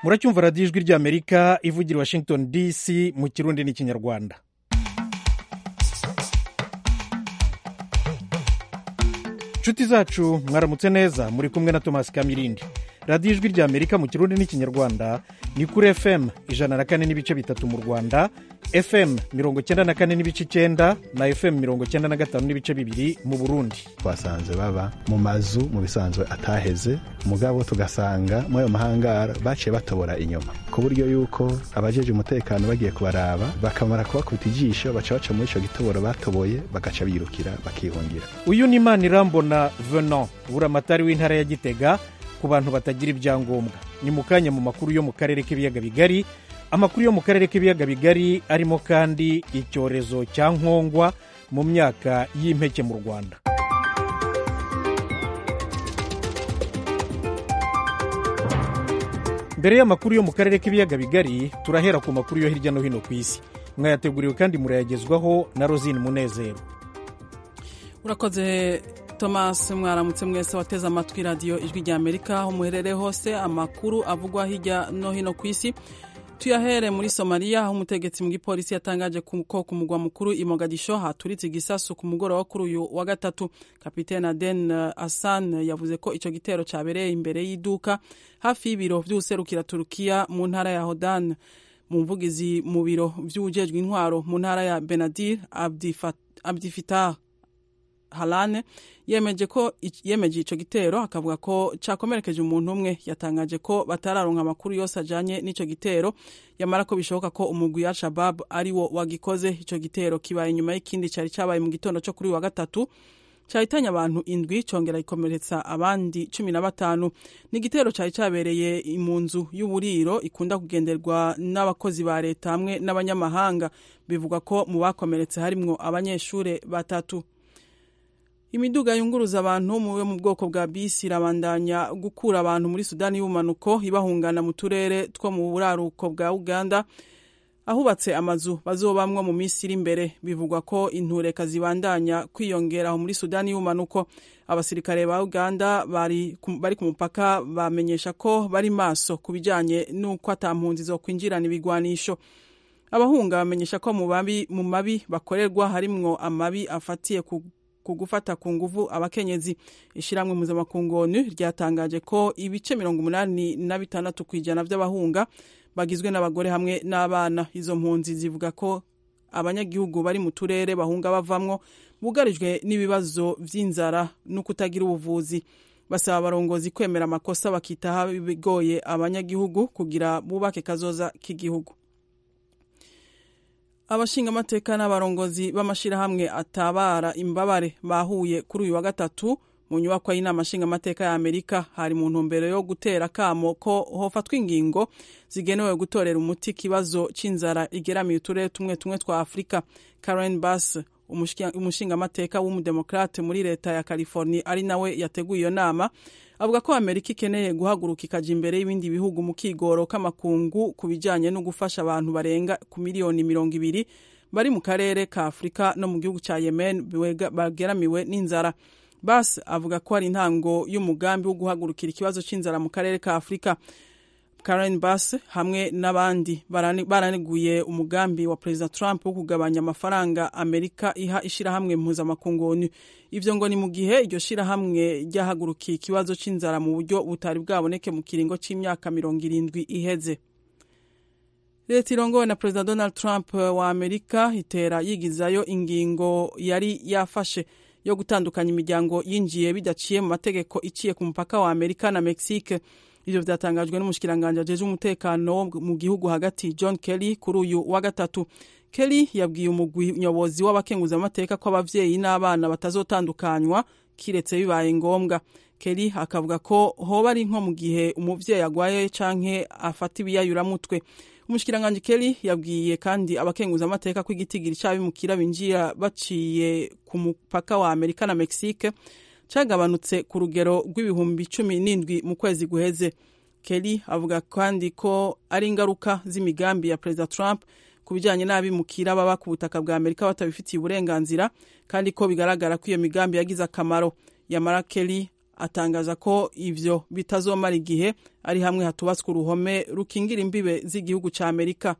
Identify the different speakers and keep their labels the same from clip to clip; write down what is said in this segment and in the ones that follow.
Speaker 1: muracyumva radiyo ijwi ry'amerika ivugira i washington dc mu kirundi n'ikinyarwanda inshuti zacu mwaramutse neza muri kumwe na thomas kamirindi radiyo ijwi ry'amerika mu kirundi n'ikinyarwanda ni kuri fm ijana na kane n'ibice bitatu mu rwanda fm mirongo cyenda na kane n'ibice icyenda na fm mirongo cyenda na gatanu n'ibice bibiri mu burundi
Speaker 2: twasanze baba mu mazu mu bisanzwe ataheze mugabo tugasanga muri ayo mahangara baciye batobora inyuma ku buryo yuko abajeje umutekano bagiye kubaraba bakamara kubakubita ijisho baca baca muri icyo gitoboro batoboye bagaca birukira bakihungira
Speaker 1: uyu ni imana irambona venant buramatari w'intara ya gitega ku bantu batagira ibyangombwa ni mu kanya mu makuru yo mu karere k'ibiyaga bigari amakuru yo mu karere k'ibiyaga bigari arimo kandi icyorezo cya nkongwa mu myaka y'impeke mu rwanda mbere y'amakuru yo mu karere k'ibiyaga bigari turahera ku makuru yo hirya no hino ku isi mwayateguriwe kandi murayagezwaho na rosine munezero
Speaker 3: urakoze thomas mwaramutse mwese wateze amatwi radiyo ijwi rya amerika aho muherereye hose amakuru avugwa hirya no hino ku isi tuyahere muri somaliya aho umutegetsi mu gipolisi yatangaje ko ku mugwa mukuru i mogadisho haturitse igisasu ku mugoroba kuri uyu wa gatatu kapitene aden asan yavuze ko icyo gitero cyabereye imbere y'iduka hafi y'ibiro by'userukira turukiya mu ntara ya hodan mu mvugizi mu biro by'ubujejwe intwaro mu ntara ya benadir abdifitah halane yemeje ko yemeje ico gitero akavuga ko cakomerekeje umuntu umwe yatangaje ko batararonka amakuru yose ajanye n'ico gitero yamara ko bishoboka ko umugwi wa Shabab ari wo wagikoze ico gitero kibaye inyuma y'ikindi cari cabaye mu gitondo co kuri wa gatatu cahitanye abantu indwi congera ikomeretsa abandi cumi na batanu ni igitero cari cabereye mu nzu y'uburiro ikunda kugenderwa n'abakozi ba leta hamwe n'abanyamahanga bivugwa ko mu bakomeretse harimwo abanyeshure batatu imiduga yunguruza abantu muwe mu bwoko bwa bisi irabandanya gukura abantu muri sudani y'ubumanuko ibahungana mu turere two mu buraruko bwa uganda ahubatse amazu bazobamwo mu minsi iri imbere bivugwa ko intureka zibandanya kwiyongera aho muri sudani y'ubumanuko abasirikare ba uganda bari ku mupaka bamenyesha ko bari maso ku bijanye n'uko atampunzi zo kwinjirana ibigwanisho abahunga bamenyesha ko mu mabi bakorerwa harimwo amabi afatiye ku ku gufata ku nguvu abakenyezi ishyirahamwe mpuzamakungu onu ryatangaje ko ibice mirongo umunani na bitandatu ku ijana by'abahunga bagizwe n'abagore hamwe n'abana izo mpunzi zivuga ko abanyagihugu bari mu turere bahunga bavamwo bugarijwe n'ibibazo by'inzara no kutagira ubuvuzi basaba abarongozi kwemera amakosa bakitaho bigoye abanyagihugu kugira bubake kazoza k'igihugu abashingamateka n'abarongozi b'amashyirahamwe atabara imbabare bahuye kuri uyu wa gatatu mu nyubako y'inama nshingamateka ya amerika hari mu ntumbero yo gutera akamo ko hofatwa ingingo zigenewe gutorera umuti ikibazo cy'inzara igeramiye uturere tumwe tumwe twa afurika karen bass umushingamateka w'umudemokrate muri leta ya california ari nawe yateguye iyo nama avuga ko amerika ikeneye guhaguruka ikajya imbere y'ibindi bihugu mu kigoro k'amakungu ku bijyanye no gufasha abantu barenga ku miliyoni mirongo ibiri bari mu karere ka afurika no mu gihugu cya yemen bageramiwe n'inzara bas avuga ko ari intango y'umugambi wo guhagurukira ikibazo cy'inzara mu karere ka afurika karen bass hamwe n'abandi baraneguye umugambi wa perezida trump wo kugabanya amafaranga amerika iha ishyirahamwe mpuzamakungu onu ivyo ngo ni mu gihe iryo shyirahamwe ryahagurukiye ikibazo c'inzara mu buryo butari bwaboneke mu kiringo c'imyaka mirongo irindwi iheze leta irongowe na perezida donald trump wa amerika itera yigizayo ingingo yari yafashe yo gutandukanya imiryango yinjiye bidaciye mu mategeko iciye ku mupaka wa amerika na mexique ivyo vyatangajwe n'umushikiranganji ajeje umutekano mu gihugu hagati john kelly kuri uyu wa gatatu kelly yabwiye umugwi nyobozi w'abakenguzamateka ko abavyeyi n'abana batazotandukanywa kiretse bibaye ngombwa kelly akavuga ko hoba ari nko mu gihe umuvyeyi agwaye canke afata ibiyayuramutwe umushikiranganji kelly yabwiye kandi abakenguzamateka ko igitigiri c'abimukira binjira baciye ku mupaka wa amerika na mexique cyagabanutse ku rugero rw'ibihumbi cumi n'indwi mu kwezi guheze kelly avuga kandi ko ari ingaruka z'imigambi ya perezida trump ku bijyanye n'abimukira baba ku butaka bwa amerika batabifitiye uburenganzira kandi ko bigaragara ko iyo migambi yagize akamaro yamara kelly atangaza ko ivyo bitazomara igihe ari hamwe hatubatswe uruhome rukingira imbibe z'igihugu ca amerika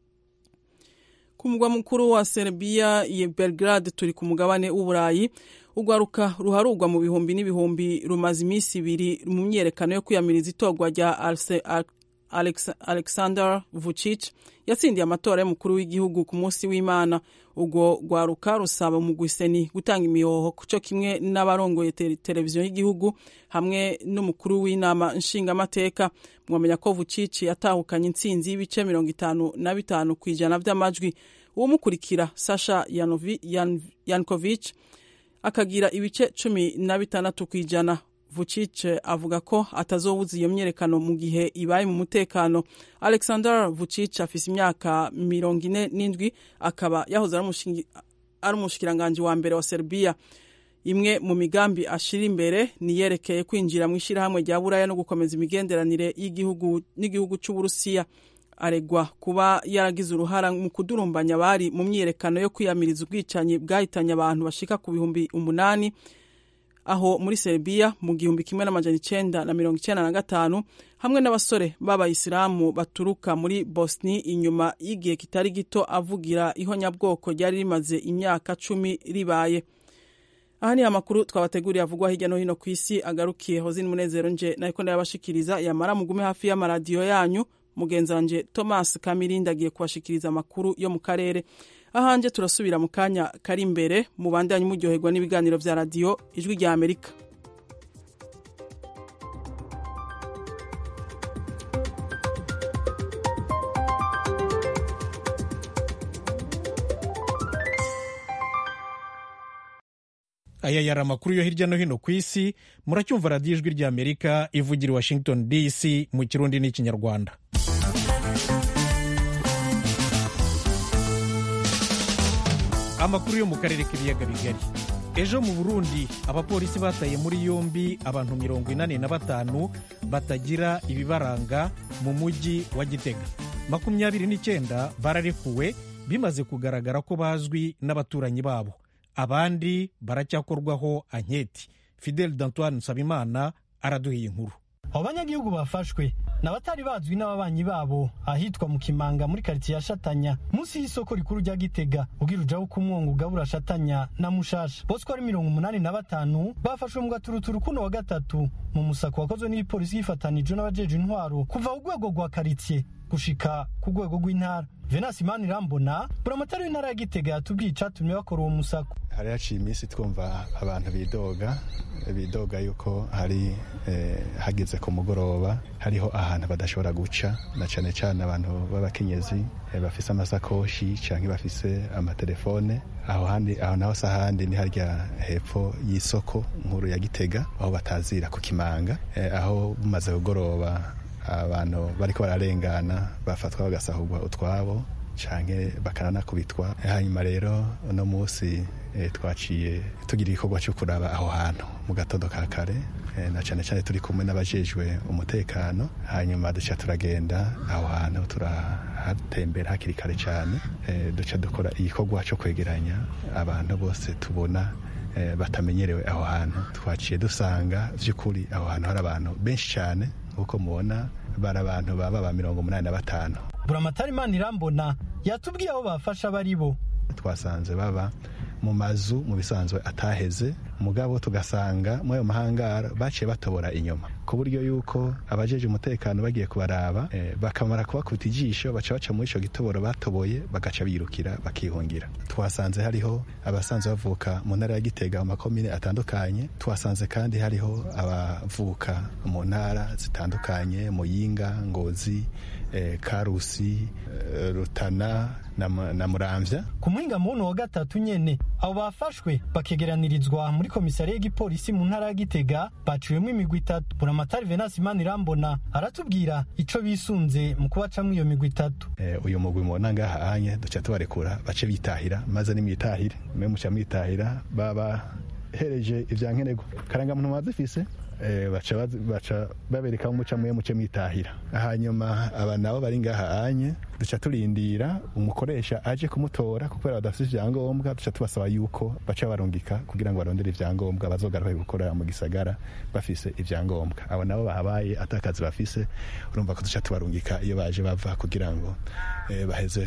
Speaker 3: ku mugwa mukuru wa serbia ye belgrade turi ku mugabane w'uburayi urwaruka ruharurwa mu bihumbi n'ibihumbi rumaze iminsi ibiri mu myiyerekano yo kwiyamiriza itorwa rya Alex, alexander vucic yatsindiye amatora y'umukuru w'igihugu ku munsi w'imana urwo rwaruka rusaba umugwiseni gutanga imihoho cyo kimwe n'abarongoye televiziyo y'igihugu hamwe n'umukuru w'inama nshingamateka mwamenya ko vucic yatahukanye intsinzi y'ibice mirongo itanu na bitanu ku ijana by'amajwi uwumukurikira sasha yankovic akagira ibice cumi na bitandatu ku ijana vucic avuga ko atazobuza iyo myerekano mu gihe ibaye mu mutekano alexander vucic afise imyaka mirongo ine n'indwi akaba yahoze ari umushikiranganji wa mbere wa serbia imwe mu migambi ashira imbere niyerekeye kwinjira mu ishyirahamwe rya buraya no gukomeza imigenderanire y'igihugu n'igihugu cy'uburusiya aregwa kuba yaragize uruhara mu kudurumbanya abari mu myiyerekano yo kwiyamiriza ubwicanyi bwahitanye abantu bashika ku bihumbi umunani aho muri Serbia mu gihumbi kimwe n'amajana icenda na mirongo icenda na gatanu hamwe n'abasore b'abayisilamu baturuka muri Bosni inyuma y'igihe kitari gito avugira ihonyabwoko ryari rimaze imyaka cumi ribaye aha ni amakuru twabateguriye avugwa hirya no hino ku isi agarukiye hozini munezero nje nariko ndayabashikiriza yamara mugume hafi y'amaradiyo yanyu mugenzi wanje thomas kamirindi agiye kubashikiriza amakuru yo mu karere ahanje turasubira mu kanya kari imbere mu bandanye muryoherwa n'ibiganiro vya radiyo ijwi rya amerika
Speaker 1: aya yari amakuru yo hirya no hino ku isi muracyumva radiyo ijwi rya amerika ivugira i washington dc mu kirundi n'ikinyarwanda amakuru yo mu karere k'ibiyaga bigari ejo mu burundi abapolisi bataye muri yombi abantu mirongo inani na batanu batagira ibibaranga mu mujyi wa gitega makumyabiri n'icyenda bararekuwe bimaze kugaragara ko bazwi n'abaturanyi babo abandi baracyakorwaho anketi fidel d'antoine nsabimana araduhiye inkuru
Speaker 4: abo banyagihugu bafashwe ni abatari bazwi n'ababanyi babo ahitwa mu kimanga muri karitsiye ya shatanya munsi y'isoko rikuru rya gitega ubwira ujaho ko umwongo ugabura shatanya na mushasha bose ko ari mirongo umunani na batanu bafashwe mu gaturuturu kuno wa gatatu mu musako wakozwe n'igipolisi yifatanije n'abajeje intwaro kuva ku rwego rwa karitsiye gushika ku rwego rw'intara venasi imana irambona buramatari w'intara ya gitega yatubwiye icatumye bakora uwo musako
Speaker 2: hari haciye iminsi twumva abantu bidoga bidoga yuko hari hageze ku mugoroba hariho ahantu badashobora guca na cyane cyane abantu b'abakenyezi bafise amasakoshi cyangwa bafise amatelefone aho handi aho naho se ahandi ni harya hepfo y'isoko nkuru ya gitega aho batazira ku kimanga aho bumaze kugoroba abantu bariko bararengana bafatwa bagasahurwa utwabo canke bakananakubitwa hanyuma rero uno munsi e, twaciye tugira igikorwa cyo kuraba aho hantu mu gatondo ka kare e, na cane cane turi kumwe n'abajejwe umutekano hanyuma duca turagenda aho hantu turahatembera hakiri kare cane e, duca dukora igikorwa cyo kwegeranya abantu bose tubona e, batamenyerewe aho hantu twaciye dusanga vy'ukuri aho hantu hari abantu benshi cane nk'uko mubona bari abantu baba ba mirongo umunani na batanu
Speaker 4: buramatari imana irambona yatubwiye aho bafasha bari bo
Speaker 2: twasanze baba mu mazu mu bisanzwe ataheze mugabo tugasanga muri ayo mahangara baciye batobora inyuma ku buryo yuko abajeje umutekano bagiye kubaraba e, bakamara kubakubita ijisho baca baca muri ico gitoboro batoboye bagaca birukira bakihungira twasanze hariho abasanzwe bavuka mu ntara ya gitega mu makomine atandukanye twasanze kandi hariho abavuka mu ntara zitandukanye muyinga ngozi e, karusi e, rutana na, na muramvya
Speaker 4: ku muhinga muntu wa gatatu nyene abo bafashwe bakegeranirizwa muri komisariya y'igipolisi mu ntara ya gitega baciwemo imigwi itatu buramatari venasi imana irambona aratubwira ico bisunze mu kubacamwo iyo migwi itatu
Speaker 2: e, uyu mugwi mubona ngaha anye duca tubarekura bace bitahira maze nimwitahire mwe muca mwitahira baba hereje ivyankenerwa karangamuntu mwazifise baca babereka muca muye muce mwitahira hanyuma aba nabo bari ngaha anye duca turindira umukoresha aje kumutora kubera badafite ivyangombwa duca tubasaba yuko baca barungika kugira ngo barondere ivyangombwa bazogaruke gukorera mu gisagara bafise ivyangombwa abo nabo bahabaye atakazi bafise urumva ko duca tubarungika iyo baje bava kugira ngo eh, baheze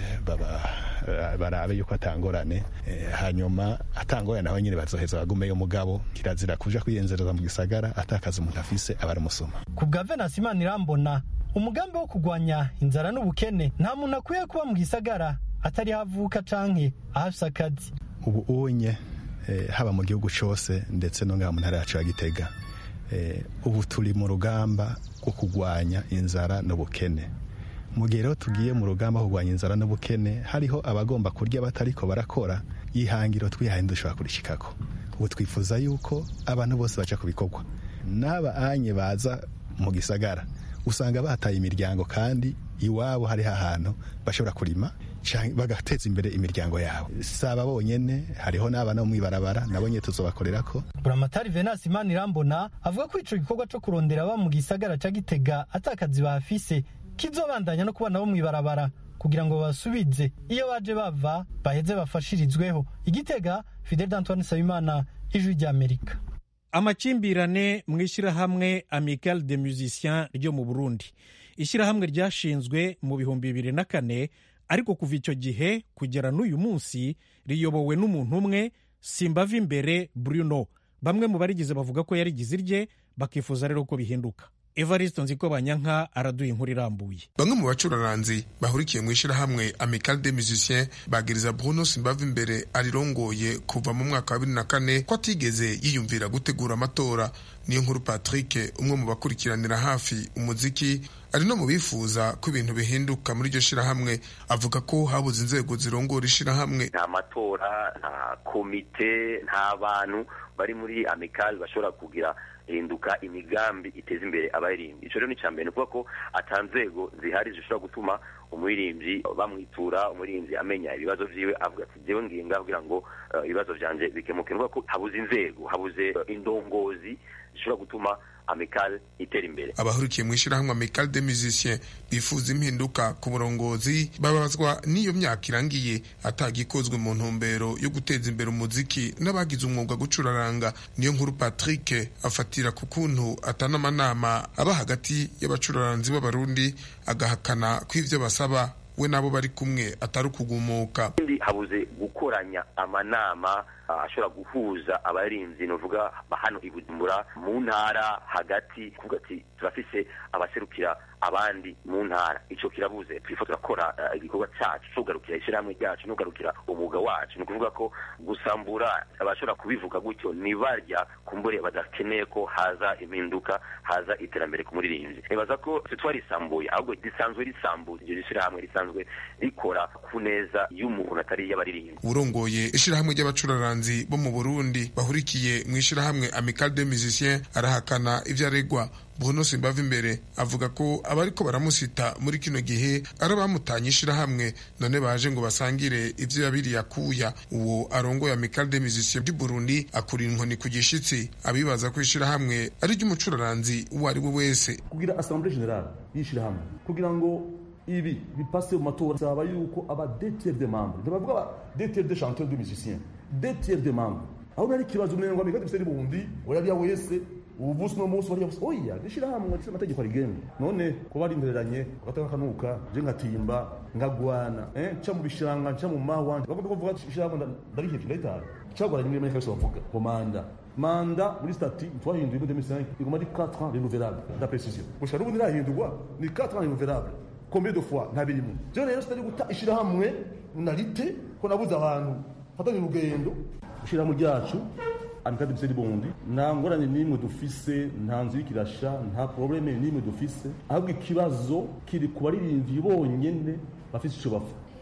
Speaker 2: barabe yuko atangorane eh, hanyuma atangorane naho nyine bazoheza bagumeyo mugabo kirazira kuja kwiyenzereza mu gisagara atakazi umuntu afise aba ari umusuma
Speaker 4: ku bwa venasi imana irambona umugambi wo kurwanya inzara n'ubukene nta muntu akwiye kuba mu gisagara atari havuka canke ahafise akazi
Speaker 2: ubu unye eh, haba mu gihugu cose ndetse no ngaha mu ntara yacu ya gitega eh, ubu turi mu rugamba rwo kurwanya inzara n'ubukene mu gihe rero tugiye mu rugamba rwo kurwanya inzara n'ubukene hariho abagomba kurya batariko barakora ihangiro twihaye dushobora kurishikako ubu twifuza yuko abantu bose baca ku bikorwa n'aba anye baza mu gisagara usanga bataye imiryango kandi iwabo hariho ahantu bashobora kurima bagateza imbere imiryango yabo si aba bonyene hariho n'abana bo mw'ibarabara nabo nyine tuzobakorera ko
Speaker 4: buramatari venasi imana irambona avuga ko ico gikorwa co kurondera aba mu gisagara ca gitega atakazi bahafise kizobandanya no kubana bo mw'ibarabara kugira ngo basubize iyo baje bava baheze bafashirizweho igitega fidel d'antoine nsabimana ijwi ry'amerika
Speaker 1: amakimbirane mu ishyirahamwe amical de musiciens ryo mu burundi ishyirahamwe ryashinzwe mu bihumbi bibiri na kane ariko kuva icyo gihe kugera n'uyu munsi riyobowe n'umuntu umwe simbava imbere bruno bamwe mu barigize bavuga ko yarigize irye bakifuza rero ko bihinduka evariste nziko banyanka araduha inkuru irambuye
Speaker 5: bamwe mu bacuraranzi bahurikiye mu ishyirahamwe amical de musiciens bagiriza bruno simbava imbere arirongoye kuva mu mwaka wa bibiri na kane ko atigeze yiyumvira gutegura amatora niyo nkuru patrick umwe mu bakurikiranira hafi umuziki ari no mu bifuza ko ibintu bihinduka muri iryo shirahamwe avuga ko habuze inzego zirongora ishirahamwe
Speaker 6: nta matora nta komite nta bantu bari muri amikali bashobora kugira hinduka imigambi iteza imbere abaririmbyi ico rero ni cambere ni ukuvuga ko ata nzego zihari zishobora gutuma umuririmbyi bamwitura umuririmbyi amenya ibibazo vyiwe avuga ati jewe ngiye ngaho kugira ngo ibibazo vyanje bikemuke ni ukuvuga ko habuze inzego habuze indongozi zishobora gutuma amikal itera imbere
Speaker 5: abahurikiye mu ishyirahamwe amikal de musiciens bifuza impinduka ku burongozi babazwa n'iyo myaka irangiye atagikozwe mu ntumbero yo guteza imbere umuziki n'abagize umwuga gucuraranga niyo nkuru patrick afatira ku kuntu atana amanama aba hagati y'abacuraranzi b'abarundi agahakana ko ivyo basaba we nabo bari kumwe atari ukugumuka
Speaker 6: habuze gukoranya amanama ashobora guhuza abarinzi novuga hano i Bujumbura mu ntara hagati kuvuga ati turafise abaserukira abandi mu ntara ico kirabuze twifuza turakora igikorwa cacu tugarukira ishyirahamwe ryacu nugarukira umwuga wacu ni ukuvuga ko gusambura abashobora kubivuga gutyo ni barya kumbure badakeneye ko haza impinduka haza iterambere ku muririmbyi nibaza ko twarisambuye ahubwo risanzwe risambuye iryo shyirahamwe risanzwe rikora ku neza y'umuntu atari iy'abaririmbyi
Speaker 5: urongoye ishyirahamwe ry'abacuraranzi bo mu burundi bahurikiye mu ishyirahamwe amical de musiciens arahakana ivyo aregwa bruno simbava imbere avuga ko abariko baramusita muri kino gihe ari abamutanye ishirahamwe none baje ngo basangire ivyo yabiriye akuya uwo arongoye amical de musiciens du burundi akura inkoni ku gishitsi abibaza ko ishirahamwe ari ry'umucuraranzi uwo ari we wese
Speaker 7: kugira assemblée générale y'ishirahamwe kugira ngo ibi bipase mu matora saba yuko aba deux tiers de membres ntibavuga aba deux tiers de chanteurs de musiciens deux tiers de membres aho nari ikibazo umengo amical de musiciens burundi urabya wese ubu busi no munsi bariya gusa oya gishirahamwe ndetse amategeko arigenga none ko barindereranye bagataka kanuka je ngatimba ngagwana eh cha mu bishanga cha mu mahwa bagomba kuvuga ishirahamwe ndarihevye ndayitara cyagoranye muri Amerika bavuga komanda manda muri stati twahinduye muri 2005 iguma ari 4 ans renouvelable la précision gushaka n'ubundi irahindurwa ni 4 ans renouvelable combien de fois ntabirimo je rero sitari guta ishirahamwe narite ko nabuze abantu fatanye urugendo ishirahamwe ryacu amikadi biseri bondi nta ngorane n'imwe dufise nta nzu y'ikirasha nta probleme n'imwe dufise ahubwo ikibazo kiri ku baririmbyi bonyene bafise ico bapfa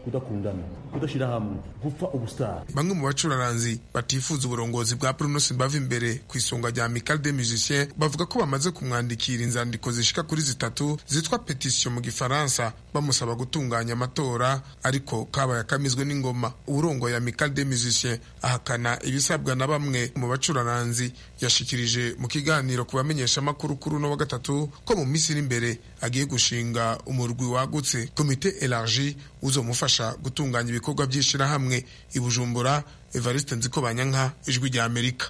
Speaker 7: kudakundana kudashyira hamwe gupfa ubusitari
Speaker 5: bamwe mu bacuraranzi batifuza uburongozi bwa bruno simbava imbere ku isonga rya amical de musicien bavuga ko bamaze kumwandikira inzandiko zishika kuri zitatu zitwa petisiyo mu gifaransa bamusaba gutunganya amatora ariko kabaye akamizwe n'ingoma uwurongoye amical de musicien ahakana ibisabwa na bamwe mu bacuraranzi yashikirije mu kiganiro ku bamenyeshamakuru kuri uno wa gatatu ko mu minsi iri imbere agiye gushinga umurwi wagutse komite elargi uzomufasha gutunganya ibikorwa by'ishirahamwe i bujumbura evariste nzikobanyanka ijwi rya amerika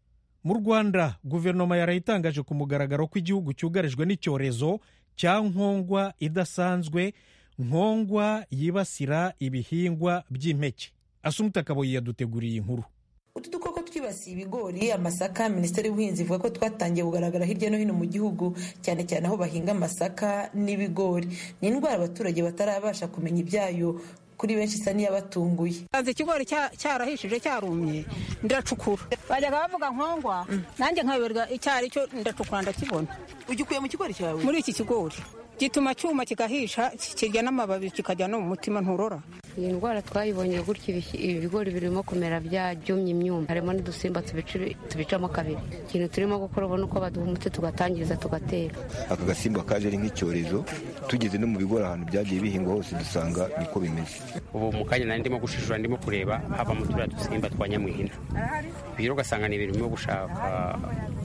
Speaker 1: mu rwanda guverinoma yarayitangaje ku mugaragaro ko igihugu cyugarijwe n'icyorezo cya nkongwa idasanzwe nkongwa yibasira ibihingwa by'impeke asumuta kaboyi yaduteguriye inkuru
Speaker 8: utu dukoko twibasiye ibigori amasaka minisiteri y'ubuhinzi ivuga ko twatangiye kugaragara hirya no hino mu gihugu cyane cyane aho bahinga amasaka n'ibigori ni indwara abaturage batarabasha kumenya ibyayo kuri benshi isa n'iyabatunguye
Speaker 9: bazi ikigori cyarahishije cyarumye ndacukura bajyaga bavuga nkongwa nanjye nkayoberwa icyo ari cyo ndacukura ndakibona
Speaker 8: ugikuye mu kigori cyawe
Speaker 9: muri iki kigori gituma cyuma kigahisha kirya n'amababi kikajya no mu mutima nturora
Speaker 10: iyi ndwara twayibonye gutya ibigori birimo kumera byumye imyumba harimo n'udusimba tubicamo kabiri ikintu turimo gukora ubona uko baduha umuti tugatangiza tugatera
Speaker 11: aka gasimba kaje ari nk'icyorezo tugeze no mu bigori ahantu byagiye bihingwa hose dusanga niko bimeze
Speaker 12: ubu mu kanya nari ndimo gushishura ndimo kureba hava mu turiya dusimba twa nyamwihina rero ugasanga ni ibintu birimo gushaka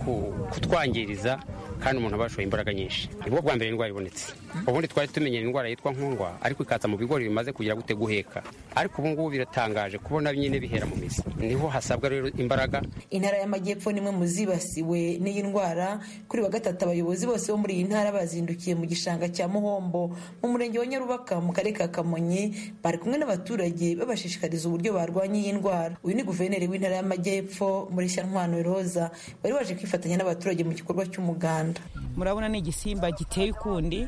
Speaker 12: kutwangiriza kandi umuntu aba yashoye imbaraga nyinshi nibwo bwa mbere indwara ibonetse ubundi twari tumenyera indwara yitwa nkongwa ariko ikaza mu bigori bimaze kugira gute guheka ariko ubu ngubu biratangaje kubona nyine bihera mu mizi niho hasabwa rero imbaraga
Speaker 8: intara y'amajyepfo ni imwe mu zibasiwe n'iyi ndwara kuri wa gatatu abayobozi bose bo muri iyi ntara bazindukiye mu gishanga cya muhombo mu murenge wa nyarubaka mu karere ka kamonyi bari kumwe n'abaturage babashishikariza uburyo barwanya iyi ndwara uyu ni guverineri w'intara y'amajyepfo muri shyantwano roza wari waje kwifatanya n'abaturage mu gikorwa cy'umuganda
Speaker 13: murabona ni igisimba giteye ukundi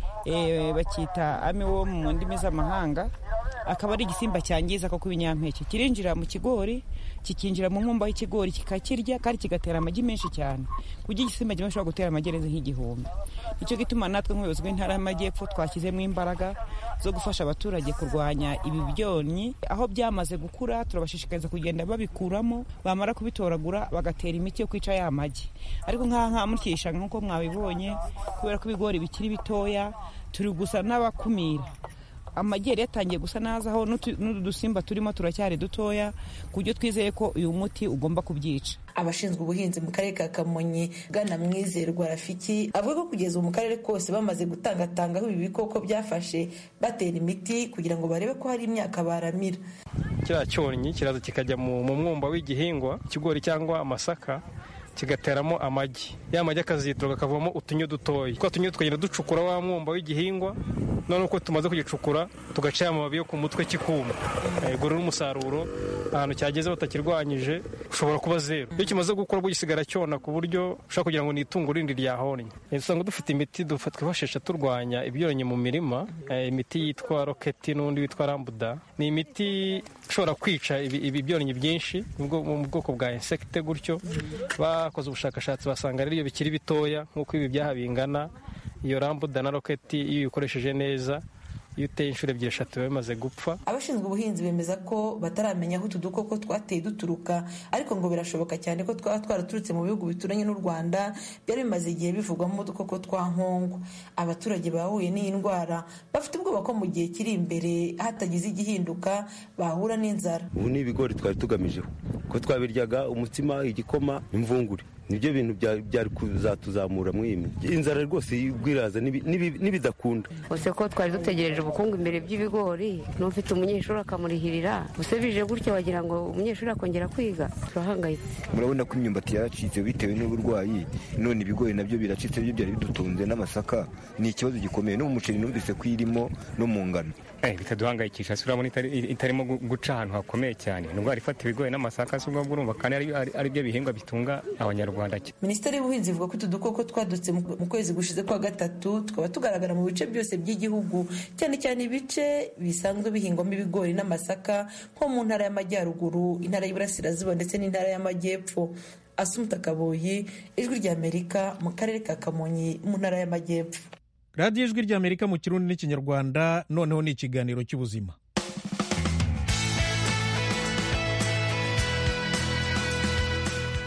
Speaker 13: bacyita ame wo mu ndimi z'amahanga akaba ari igisimba cyangiza ko ibinyampeke kirinjira mu kigori kikinjira mu nkumba y'ikigori kikakirya kandi kigatera amagi menshi cyane ku buryo igisimba kimwe gishobora gutera amagi arenze nk'igihumbi nicyo gituma natwe nk'ubuyobozi bw'intara y'amajyepfo twashyizemo imbaraga zo gufasha abaturage kurwanya ibi byonnyi aho byamaze gukura turabashishikariza kugenda babikuramo bamara kubitoragura bagatera imiti yo kwica ya magi ariko nk'aha nka muri iki gishanga nk'uko mwabibonye kubera ko ibigori bikiri bitoya turi gusa n'abakumira amagi yari yatangiye gusa nazaho n'utu dusimba turimo turacyari dutoya ku buryo twizeye ko uyu muti ugomba kubyica
Speaker 8: abashinzwe ubuhinzi mu karere ka kamonyi bwana mwizerwa rafiki avuga ko kugeza ubu mu karere kose bamaze gutangatanga aho ibi bikoko byafashe batera imiti kugira ngo barebe ko hari imyaka baramira
Speaker 14: kiriya cyonnyi kiraza kikajya mu mwumba w'igihingwa ikigori cyangwa amasaka kigateramo amagi ya magi akazitura kakavamo utunyo dutoya twa tunyo tukagenda ducukura wa mwumba w'igihingwa none uko tumaze kugicukura tugaca amababi yo ku mutwe kikuma ubwo rero umusaruro ahantu cyageze batakirwanyije ushobora kuba zeru iyo kimaze gukura bwo gisigara cyona ku buryo ushobora kugira ngo ni itungo rindi ryahonnye usanga dufite imiti twifashisha turwanya ibyonnyi mu mirima imiti yitwa roketi n'undi witwa rambuda ni imiti ishobora kwica ibi byonnyi byinshi mu bwoko bwa insekite gutyo bakoze ubushakashatsi basanga rero iyo bikiri bitoya nk'uko ibi byaha bingana iyo rambuda na roketi iyo uyikoresheje neza iyo uteye inshuro ebyiri eshatu biba bimaze gupfa
Speaker 8: abashinzwe ubuhinzi bemeza ko bataramenya aho utu dukoko twateye duturuka ariko ngo birashoboka cyane ko twaba twaraturutse mu bihugu bituranye n'u rwanda byari bimaze igihe bivugwamo udukoko twa nkongwa abaturage bahuye n'iyi ndwara bafite ubwoba ko mu gihe kiri imbere hatagize igihinduka bahura n'inzara
Speaker 11: ubu ni ibigori twari tugamijeho ko twabiryaga umutsima igikoma imvungure nibyo bintu byari kuzatuzamura mu iyi inzara rwose y'ubwiraza n'ibidakunda
Speaker 10: gusa ko twari dutegereje ubukungu imbere by'ibigori n'ufite umunyeshuri akamurihirira gusa bije gutya wagira ngo umunyeshuri akongera kwiga turahangayitse
Speaker 11: murabona ko imyumbati yaracitse bitewe n'uburwayi none ibigori nabyo biracitse byo byari bidutunze n'amasaka ni ikibazo gikomeye no mu muceri numvise ko irimo no mu ngano
Speaker 15: bitaduhangayikisha si urabona itarimo guca ahantu hakomeye cyane ni indwara ifata ibigori n'amasaka si ubwo urumva kandi ari byo bihingwa bitunga abanyarwanda
Speaker 8: minisiteri y'ubuhinzi ivuga ko utu dukoko twadutse mu kwezi gushize kwa gatatu tukaba tugaragara mu bice byose by'igihugu cyane cyane ibice bisanzwe bihingwamo ibigori n'amasaka nko mu ntara y'amajyaruguru intara y'iburasirazuba ndetse n'intara y'amajyepfo asumuta kaboyi ijwi ry'amerika mu karere ka kamonyi mu ntara y'amajyepfo
Speaker 1: radiyo ijwi ry'amerika mu kirundi n'ikinyarwanda noneho ni ikiganiro cy'ubuzima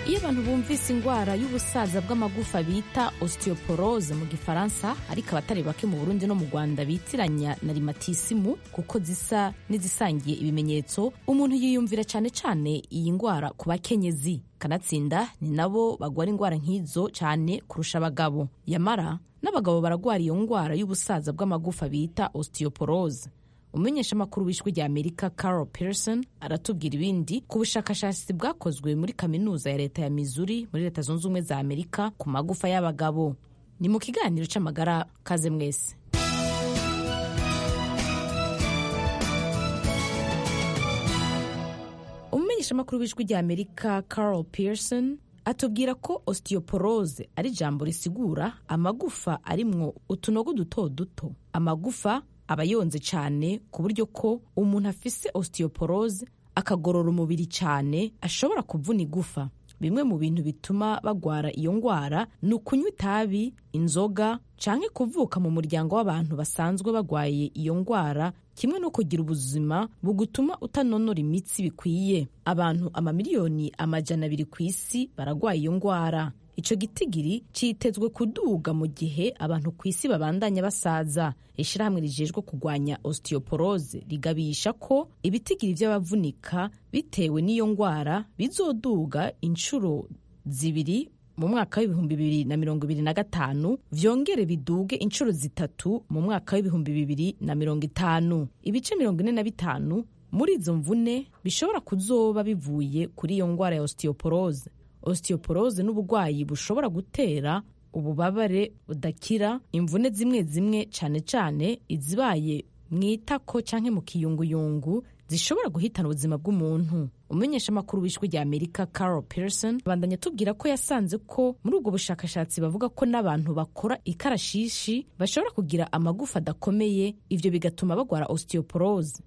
Speaker 16: iyo abantu bumvise indwara y'ubusaza bw'amagufa bita osteoporose mu gifaransa ariko abatari bake mu burundi no mu rwanda bitiranya na rimatisimu kuko zisa n'izisangiye ibimenyetso umuntu yiyumvira cyane cyane iyi ndwara ku bakenyezi kanatsinda ni nabo bagwara indwara nk'izo cyane kurusha abagabo yamara n'abagabo baragwara iyo ndwara y'ubusaza bw'amagufa bita osteoporose umumenyeshamakuru w'ijwi rya amerika carol pearson aratubwira ibindi ku bushakashatsi bwakozwe muri kaminuza ya leta ya missouri muri leta zunze ubumwe za amerika ku magufa y'abagabo ni mu kiganiro cy'amagara kaze mwese umumenyeshamakuru w'ijwi rya amerika carol pearson atubwira ko osteoporose ari ijambo risigura amagufa arimwo utunogo duto duto amagufa aba yonze cyane ku buryo ko umuntu afise osteoporose akagorora umubiri cyane ashobora kuvuna igufa bimwe mu bintu bituma bagwara iyo ndwara ni ukunywa itabi inzoga canke kuvuka mu muryango w'abantu basanzwe bagwaye iyo ndwara kimwe no kugira ubuzima bugutuma utanonora imitsi bikwiye abantu amamiliyoni amajana abiri ku isi baragwaye iyo ndwara ico gitigiri citezwe kuduga mu gihe abantu ku isi babandanya basaza ishirahamwe rijejwe kugwanya osteoporose rigabisha ko ibitigiri vy'abavunika bitewe n'iyo ngwara bizoduga inshuro zibiri mu mwaka w'ibihumbi bibiri na mirongo ibiri na gatanu vyongere biduge inshuro zitatu mu mwaka w'ibihumbi bibiri na mirongo itanu ibice mirongo ine na bitanu muri izo mvune bishobora kuzoba bivuye kuri iyo ngwara ya osteoporose osteoporose n'uburwayi bushobora gutera ububabare budakira imvune zimwe zimwe cyane cyane izibaye mu itako cyangwa mu kiyunguyungu zishobora guhitana ubuzima bw'umuntu umumenyeshamakuru w'ijwi rya amerika carol pearson bandanya atubwira ko yasanze ko muri ubwo bushakashatsi bavuga ko n'abantu bakora ikarashishi bashobora kugira amagufa adakomeye ivyo bigatuma bagwara osteoporose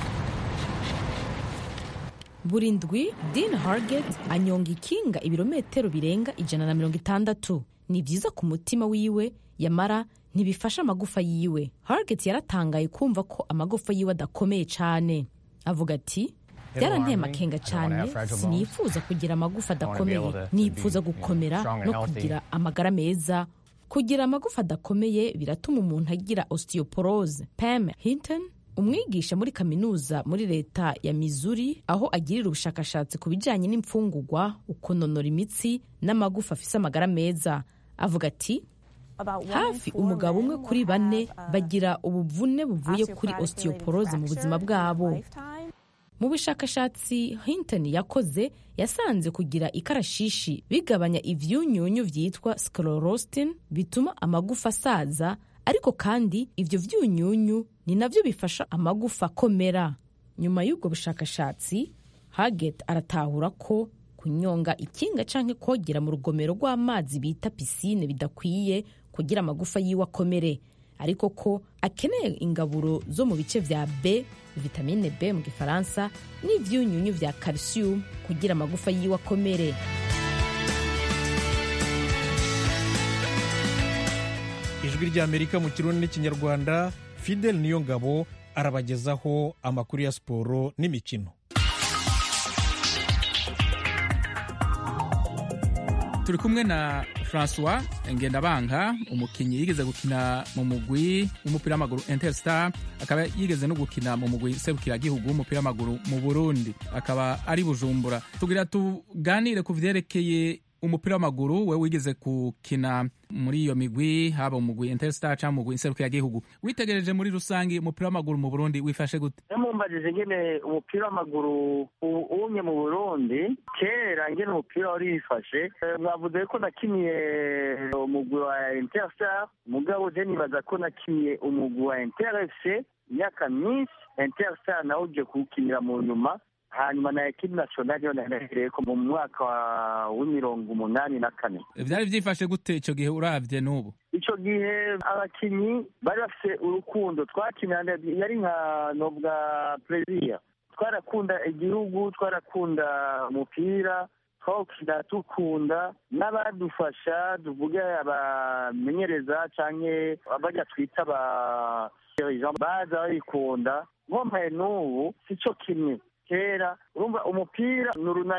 Speaker 16: buri ndwi Dean Hargett anyonga ikinga ibirometero birenga ijana na mirongo itandatu ni byiza ku mutima wiwe yamara ntibifasha amagufa yiwe Hargett yaratangaye kumva ko amagufa yiwe adakomeye cyane avuga ati byaranteye amakenga cyane sinifuza kugira amagufa adakomeye nifuza gukomera no kugira amagara meza kugira amagufa adakomeye biratuma umuntu agira osteoporose Pam Hinton umwigisha muri kaminuza muri leta ya Missouri aho agirira ubushakashatsi ku bijyanye n'imfungugwa ukunonora imitsi n'amagufa afise amagara meza avuga ati hafi umugabo umwe kuri bane bagira ubuvune buvuye kuri osteoporose mu buzima bwabo mu bushakashatsi Hinton yakoze yasanze kugira ikarashishi bigabanya ivyunyunyu vyitwa sclerostin bituma amagufa asaza ariko kandi ivyo vyunyunyu ni navyo bifasha amagufa akomera nyuma y'ubwo bushakashatsi haget aratahura ko kunyonga ikinga canke kogera mu rugomero rw'amazi bita pisine bidakwiye kugira amagufa yiwe akomere ariko ko akeneye ingaburo zo mu bice vya b vitamine b mu gifaransa n'ivyunyunyu vya calcium kugira amagufa yiwe akomere
Speaker 1: ijwi ry'amerika mu kirundi n'ikinyarwanda fidel niyo ngabo arabagezaho amakuru ya siporo n'imikino
Speaker 17: turi kumwe na francois ngendabanka umukinnyi yigeze gukina mu mugwi w'umupira w'amaguru interstar akaba yigeze no gukina mu mugwi serukiragihugu w'umupira w'amaguru mu burundi akaba ari bujumbura tugira tuganire ku vyerekeye umupira w'amaguru we wigeze gukina muri iyo migwi haba umugwi interstar cyangwa umugwi nserukiragihugu witegereje muri rusange umupira w'amaguru mu burundi wifashe gute
Speaker 18: mumbajije ngene umupira w'amaguru umye mu burundi kera ngene umupira wari wifashe mwavuze ko nakiniye umugwi wa interstar mugabo je nibaza ko nakiniye umugwi wa interfc imyaka myinshi interstar nawe uje kuwukinira mu nyuma hanyuma na ekipi nasiyonali yo nahereye ko mu mwaka w'imirongo umunani na kane
Speaker 17: vyari vyifashe gute ico gihe uravye n'ubu
Speaker 18: ico gihe abakinyi bari bafise urukundo twakina yari nka nobwa pleziya twarakunda igihugu twarakunda umupira twawukina dukunda n'abadufasha tuvuge abamenyereza canke abarya twita aba baza babikunda nkompaye n'ubu sico kimwe kera urumva umupira ni urunani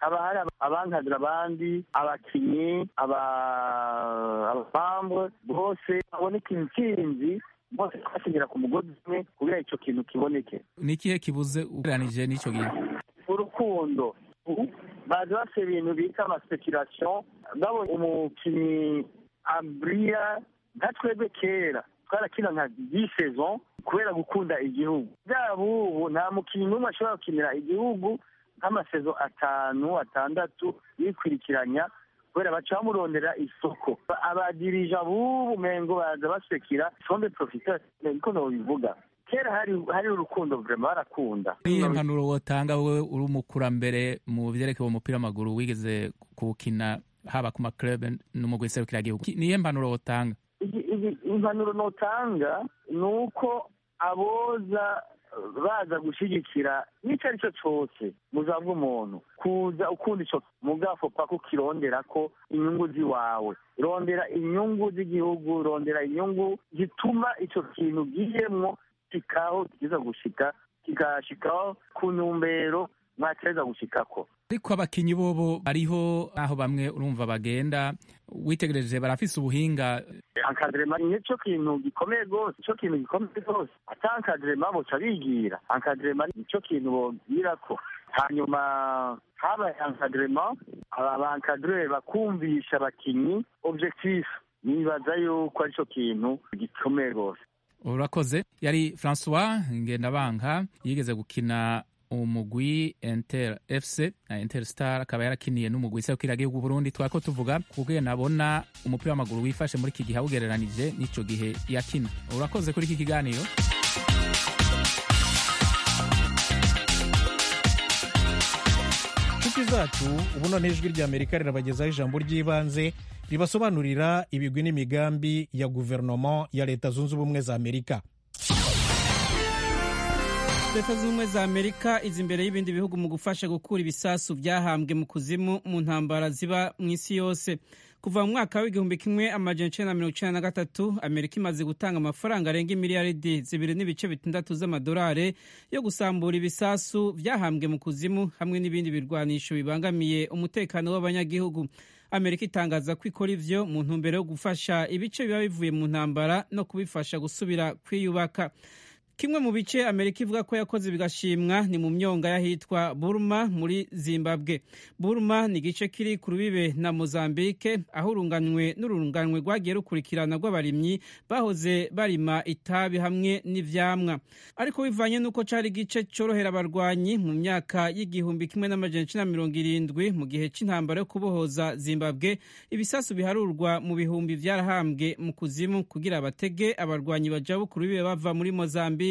Speaker 18: haba hari abankadira abandi abakinyi abapambre bose baboneka intsinzi bose twasinyira ku mugozi umwe kugira icyo kintu kiboneke
Speaker 17: ni ikihe kibuze ugereranije n'icyo gihe
Speaker 18: urukundo baza bafite ibintu bita amaspekirasiyo babonye umukinnyi aburiya nka twebwe kera twarakina nka disezon kubera gukunda igihugu byaba ubu nta mukinnyi n'umwe ashobora gukinira igihugu nk'amasezo atanu atandatu yikurikiranya kubera baca bamurondera isoko abadirija b'ubu mengo baza basekira sombe profiter niko nobivuga kera hari hari urukundo vrema barakunda
Speaker 17: niyo mpanuro wotanga wowe uri umukurambere mu vyerekeye umupira w'amaguru wigeze kuwukina haba ku maklub no mu gihugu niyo mpanuro wotanga
Speaker 18: impanuro notanga ni uko aboza baza gushyigikira n'icyo ari cyo cyose muzava umuntu kuza ukunda icyo mugafo paka ukirondera ko inyungu z'iwawe rondera inyungu z'igihugu rondera inyungu zituma icyo kintu giyemwo kikaho kiza gushika kigashikaho ku ntumbero mwateza gushikako
Speaker 17: ariko abakinyi bobo bariho aho bamwe urumva bagenda witegereje barafise ubuhinga
Speaker 18: ankadrema nicyo kintu gikomeye rwose nicyo kintu gikomeye rwose ata ankadrema boca bigira ankadrema nicyo kintu bogira ko hanyuma habaye ankadrema aba bankadrere bakumvisha abakinyi objectif nibaza yuko aricyo kintu gikomeye rwose
Speaker 17: urakoze yari francois ngendabanka yigeze gukina umugwi Inter FC na Inter Star akaba yarakiniye n'umugwi serukira gihugu Burundi twako tuvuga kubwe nabona umupira w'amaguru wifashe muri iki gihe awugereranije n'ico gihe yakina urakoze kuri iki kiganiro
Speaker 1: inshuti zacu ubu none ijwi ry'amerika rirabagezaho ijambo ry'ibanze ribasobanurira ibigwi n'imigambi ya guverinoma ya leta zunze ubumwe za amerika
Speaker 19: leta zunze ubumwe za amerika izi imbere y'ibindi bihugu mu gufasha gukura ibisasu byahambwe mu kuzimu mu ntambara ziba mu isi yose kuva mu mwaka w'igihumbi kimwe amajana icenda na mirongo icenda na gatatu amerika imaze gutanga amafaranga arenga imiliyaridi zibiri n'ibice bitandatu z'amadolari yo gusambura ibisasu byahambwe mu kuzimu hamwe n'ibindi birwanisho bibangamiye umutekano w'abanyagihugu amerika itangaza ko ikora ivyo mu ntumbero yo gufasha ibice biba bivuye mu ntambara no kubifasha gusubira kwiyubaka kimwe mu bice amerika ivuga ko yakoze bigashimwa ni mu myonga y'ahitwa burma muri zimbabwe burma ni igice kiri ku rubibe na mozambike aho urunganwe n'urunganwe rwagiye rukurikirana rw'abarimyi bahoze barima itabi hamwe n'ivyamwa ariko bivanye n'uko cari igice corohera abarwanyi mu myaka y'igihumbi kimwe n'amajana icenda mirongo irindwi mu gihe c'intambara yo kubohoza zimbabwe ibisasu biharurwa mu bihumbi vyarahambwe mu kuzimu kugira abatege abarwanyi bajabu ku rubibe bava muri mozambike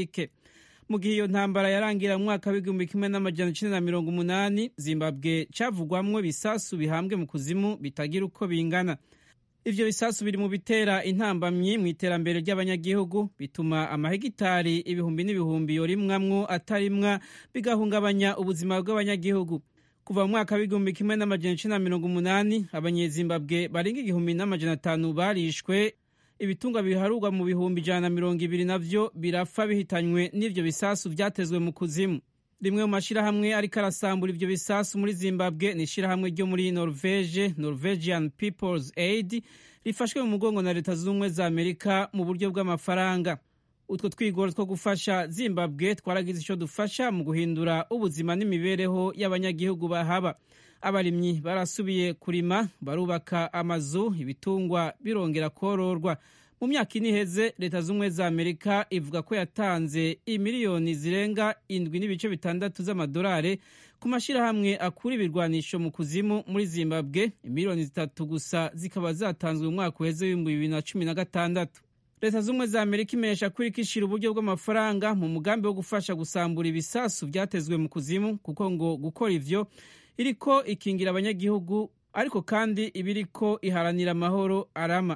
Speaker 19: mu gihe iyo ntambara yarangira mu mwaka w'igihumbi kimwe n'amajana icenda na mirongo umunani zimbabwe cavugwamwo ibisasu bihambwe mu kuzimu bitagira uko bingana ivyo bisasu biri mu bitera intambamyi mu iterambere ry'abanyagihugu bituma amahegitari ibihumbi n'ibihumbi yorimwamwo atarimwa bigahungabanya ubuzima bw'abanyagihugu kuva mu mwaka w'igihumbi kimwe n'amajana icenda na mirongo umunani abanyezimbabwe barenga igihumbi n'amajana atanu barishwe ibitunga biharurwa mu bihumbi ijana na mirongo ibiri navyo birapfa bihitanywe n'ivyo bisasu vyatezwe mu kuzimu rimwe mu mashirahamwe ariko arasambura ivyo bisasu muri zimbabwe ni ishirahamwe ryo muri norvege norwegian peoples aid rifashwe mu mugongo na leta z'ubumwe za amerika mu buryo bw'amafaranga utwo twigoro two gufasha zimbabwe twaragize ico dufasha mu guhindura ubuzima n'imibereho y'abanyagihugu bahaba abarimyi barasubiye kurima barubaka amazu ibitungwa birongera kororwa mu myaka ine iheze leta z'ubumwe za amerika ivuga ko yatanze imiliyoni zirenga indwi n'ibice bitandatu z'amadolari ku mashyirahamwe akura ibirwanisho mu kuzimu muri zimbabwe imiliyoni zitatu gusa zikaba zatanzwe mu mwaka uheze w'ibihumbi bibiri na cumi na gatandatu leta z'ubumwe za amerika imenyesha ko iriko ishira uburyo bw'amafaranga mu mugambi wo gufasha gusambura ibisasu byatezwe mu kuzimu kuko ngo gukora ivyo iriko ikingira abanyagihugu ariko kandi iba iriko iharanira amahoro arama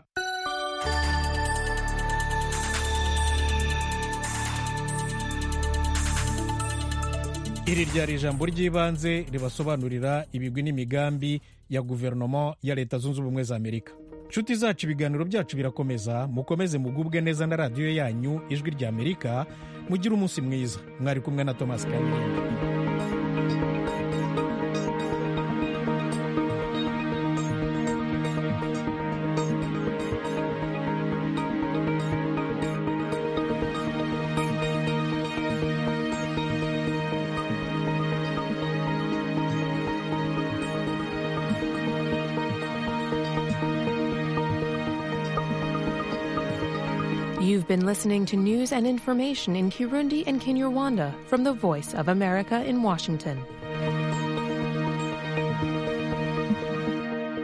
Speaker 1: iri ryari ijambo ry'ibanze ribasobanurira ibigwi n'imigambi ya guverinoma ya leta zunze ubumwe za amerika nshuti zacu ibiganiro byacu birakomeza mukomeze mugubwe neza na radiyo yanyu ijwi rya amerika mugire umunsi mwiza mwari kumwe na thomas kamilindi
Speaker 20: You've been listening to news and information in Kirundi and Kinyarwanda from the Voice of America in Washington.